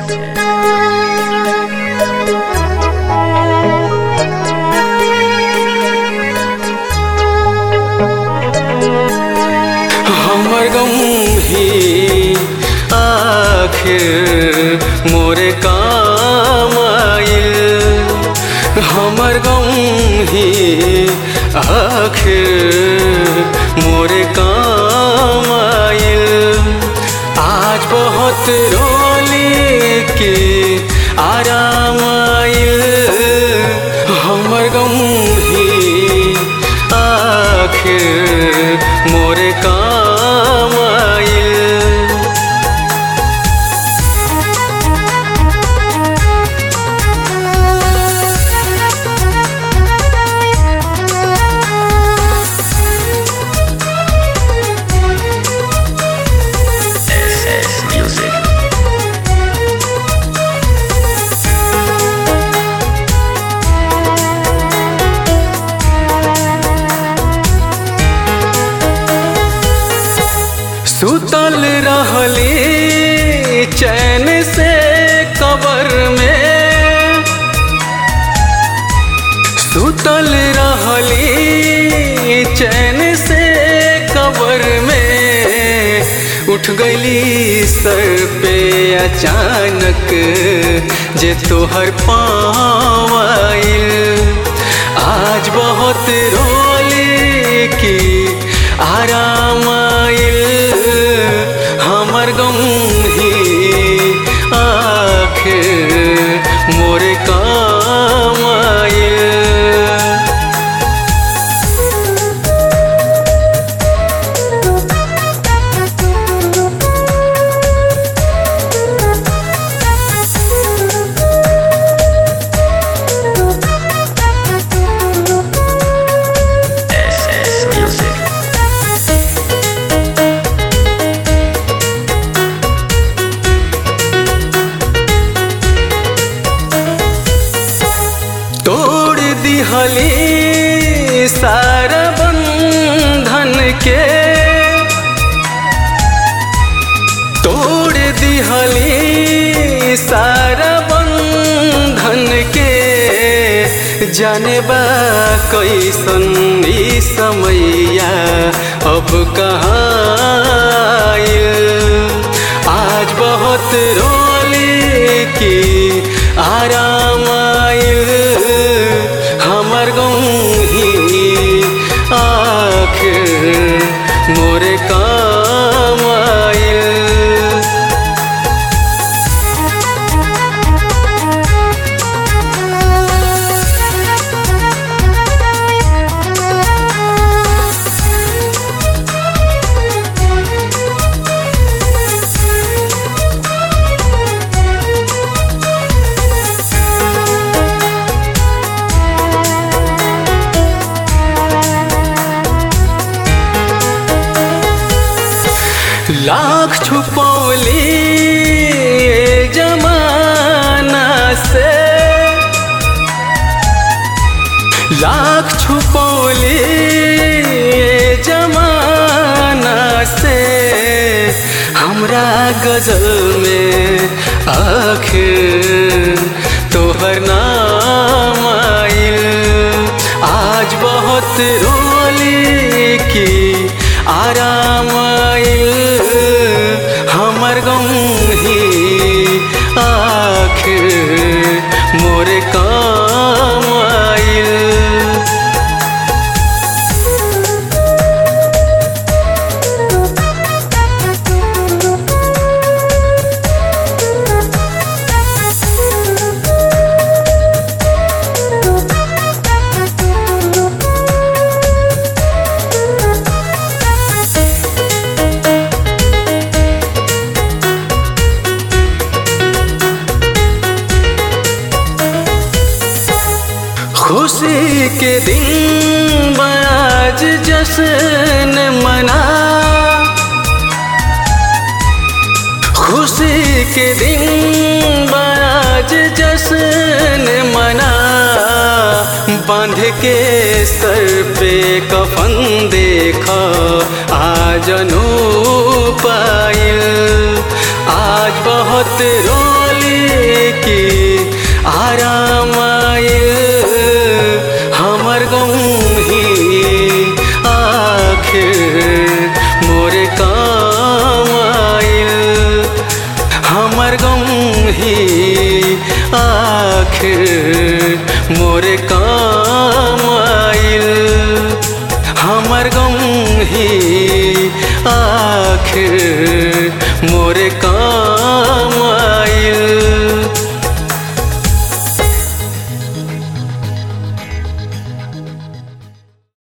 हमर गम ही आखिर मोरे काम आइल हमर गम ही आखिर मोरे काम आइल आज बहुत रोली के आराम आइल हमर गम ही आखिर मोरे काम आइल SS Music. सुतल रहली चैन से कबर में सुतल रहली चैन से कबर में उठ गईली सर पे अचानक जे तोहर पाँव आइल आज बहुत रोली की आराम आइल हमर गम ही आखिर मोरे काम आइल SS Music. तोड़ दिहली सारा बंधन के तोड़ दिहली सारा बंधन के जाने बा कैसन ई समैया अब कहाँ आइल। आज बहुत रोली की आराम आइल हमर गम ही आखिर मोरे काम आइल लाख छुपौली जमाना से लाख छुपौली जमाना से हमरा गजल में आखिर तोहर नाम आइल आज बहुत रोली की आराम आइल हमर गम ही आखिर मोरे काम आइल खुशी के दिन बाज जश्न मना खुशी के दिन बाज जश्न मना बांध के सर पे कफन देखा आज पाइल आज बहुत रो सोचले कि आराम आइल हमर गम ही आखिर मोरे काम आइल हमर गम ही आखिर मोरे काम आइल हमर गम ही आखिर मोरे काम